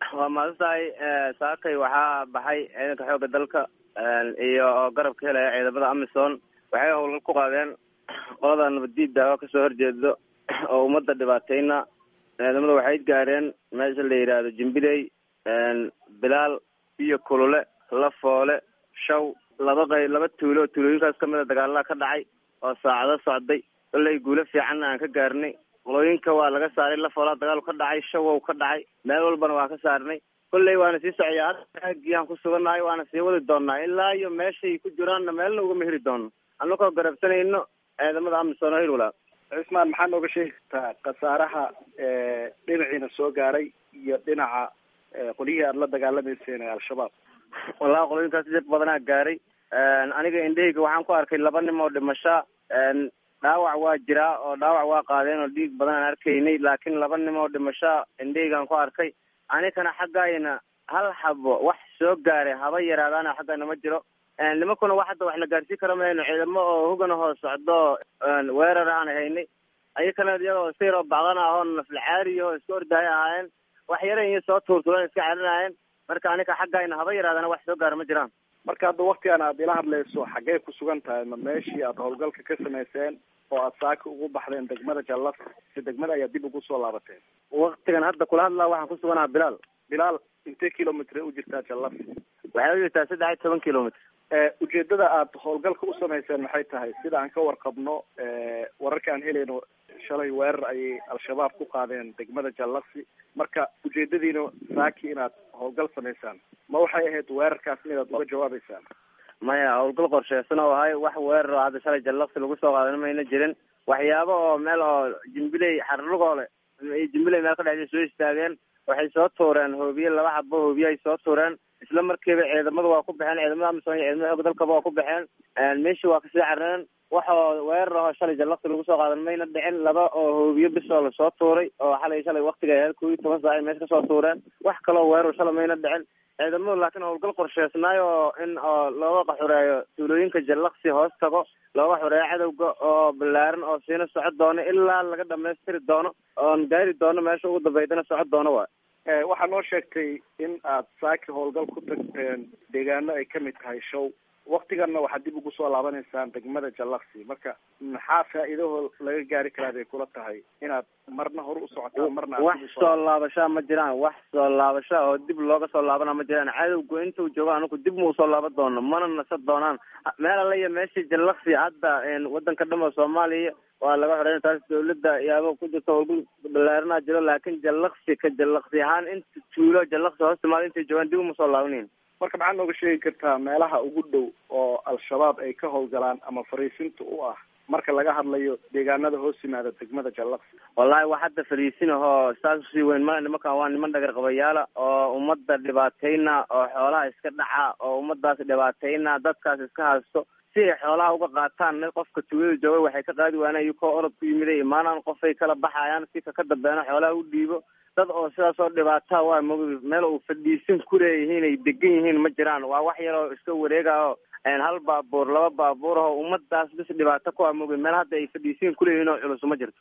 waa maalintahay saakay waxaa baxay ciidanka xoogga dalka iyo garab ka helaya ciidamada amisom waxay howlgal ku qaadeen qolada nabaddiida oo kasoo horjeedo oo ummadda dhibaateyna ciidamada waxay gaareen meesha la yidhaahdo jimbiley bilaal iyo kulule lafoole shaw laba qey laba tuulo oo tuulooyinkaas kamid a dagaalada ka dhacay oo saacado socday kollay guulo fiicanna aan ka gaarnay qolooyinka waa laga saaray lafoolaa dagaal ka dhacay shawow ka dhacay meel walbana waa ka saarnay kolley waana sii socoyaa aagiyaan ku sugannahay waana sii wadi doonaa ilaa iyo meeshay ku jiraanna meelna ugama heri doono annagoo garabsanayno ciidamada amisom oo hirwalaa cismaan maxaa nooga sheegi kartaa khasaaraha dhinaciina soo gaaray iyo dhinaca qolyihii aada la dagaalamayseen ee al-shabaab wallahi qolooyinkaas dib badanaa gaaray aniga indhahayga waxaan ku arkay laba nim oo dhimasha dhaawac waa jiraa oo dhaawac waa qaadeen oo dhiig badan aan arkaynay laakiin laba nim oo dhimasha indhahaygaan ku arkay anikana xaggayna hal xabo wax soo gaaray haba yaraadaana xaggayna ma jiro nimankuna wax hadda wax la gaarsiin kara mayno ciidamo oo hogana hoos socdo weerar aan haynay ayakana iyadoo sayr oo bacdan ah oo naflacaari oo iska ordaaya ahaayeen wax yaran iyo soo tuurtuuran iska celinaayeen marka anika xaggayna haba yaraadana wax soo gaara ma jiraan marka hadda waktigan aad ila hadlayso xaggee ku sugan tahay ma meeshii aada howlgalka ka samayseen oo aada saaka ugu baxdeen degmada jallas si degmada ayaa dib ugu soo laabateen waktigan hadda kula hadlaa waxaan ku suganaha bilaal bilaal intee kilomitr u jirtaa jallas waxay u jirtaa saddex iyo toban kilomitr ujeedada aada howlgalka u samayseen maxay tahay sida aan ka warqabno wararka aan helayno shalay weerar ayay al-shabaab ku qaadeen degmada jallasi marka ujeedadiina saaki inaad howlgal samaysaan ma waxay ahayd weerarkaas inaad uga jawaabeysaan maya howlgal qorsheysan oo ahay wax weerar oo hadda shalay jallasi lagu soo qaadan mayna jirin waxyaabo oo meel oo jimbiley xarlugoole jimbiley meel ka dhexday soo istaageen waxay soo tuureen hoobiye laba xabo hoobiye ay soo tuureen isla markiiba ciidamadu waa ku baxeen ciidamada amisom iyo ciidamada xoog dalkaba waa ku baxeen meeshii waa kasii carareen waxoo weerar ahoo shalay jallaqsi lagu soo qaadan mayna dhicin laba oo hoobiye bisoo lasoo tuuray oo xalay shalay waktiga ahayd kow iyo toban saac ay meesha kasoo tuureen wax kaloo weerar shalay mayna dhicin ciidamadu laakiin howlgal qorsheysnaay oo in oo looga xureeyo tuulooyinka jallaqsi hoos tago looga xureeyo cadowga oo balaaran oo siina socod doono ilaa laga dhamaystiri doono oon gaari doono meesha ugu dambeydana socod doono waay waxaa noo sheegtay in aad saaki howlgal ku tagteen deegaano ay kamid tahay show waktiganna waxaad dib ugu soo laabanaysaan degmada jallaqsi marka maxaa faa-iidaho laga gaari karaa bay kula tahay inaad marna hore u socotaan marna wax soo laabashaa ma jiraan wax soo laabasha oo dib looga soo laabana ma jiraan cadowgu intuu joogo anaku dib ma usoo laaban doono mana nasa doonaan meel alla iyo meeshii jallaqsi hadda wadanka dhamo soomaaliya waa laga xoreyn taas dawladda yaabo ku jirta howlgal balaaranaa jiro laakiin jallaqsi ka jallaqsi ahaan inta tuulo jallaqsi hoos timaado intay joogaan dib uma soo laabanayn marka maxaad nooga sheegi kartaa meelaha ugu dhow oo al-shabaab ay ka howlgalaan ama fariisinta u ah marka laga hadlayo deegaanada hoos yimaada degmada jallaqsi wallahi wax hadda fariisin ahoo saas usii weyn male nimankan waa niman dhagar qabayaala oo ummadda dhibaateyna oo xoolaha iska dhaca oo ummadaas dhibaateyna dadkaas iska haysto si ay xoolaha uga qaataan qofka tuulada jooga waxay ka qaadi waana iyakoo orod ku yimiday imaanaan qofay kala baxayaan si kaka dambeena xoolaha u dhiibo dad oo sidaas oo dhibaata waa mog meel uu fadhiisin ku leeyihiin ay degan yihiin ma jiraan waa wax yaroo iska wareega oo hal baabuur laba baabuur oo ummadaas bis dhibaato ku amogi meel hadda ay fadhiisiin kuleeyihiin oo culus ma jirto